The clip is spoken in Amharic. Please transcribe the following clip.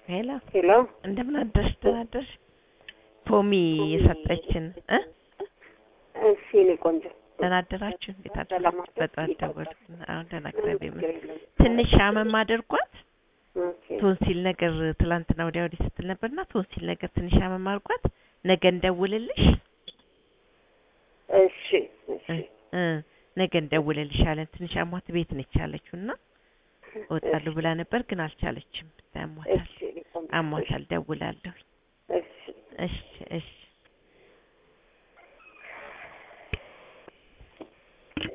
ሄሎ ሄሎ እንደምን አደርሽ? ደህና አደርሽ? ፖሚ የሰጠችን እ እሺ እኔ ቆንጆ ደህና አደራችሁ? እንዴት አደራችሁ? ሰላም አደርሽ? በጠዋት ደወልኩ። አሁን ደህና እግዚአብሔር ችግር ይመስገን። የለም። ትንሽ አመም አድርጓት ኦኬ ቶንሲል ነገር ትላንትና ወዲያ ወዲህ ስትል ነበርና ቶንሲል ነገር ትንሽ አመም አድርጓት ነገ እንደውልልሽ እሺ እሺ እ ነገ እንደውልልሻለን። ትንሽ አሟት ቤት ነች ያለችው እና እወጣለሁ ብላ ነበር ግን አልቻለችም። አሟታል እሺ እኔ ቆንጆ አሟታል። ደውላለሁ። እሺ እሺ እሺ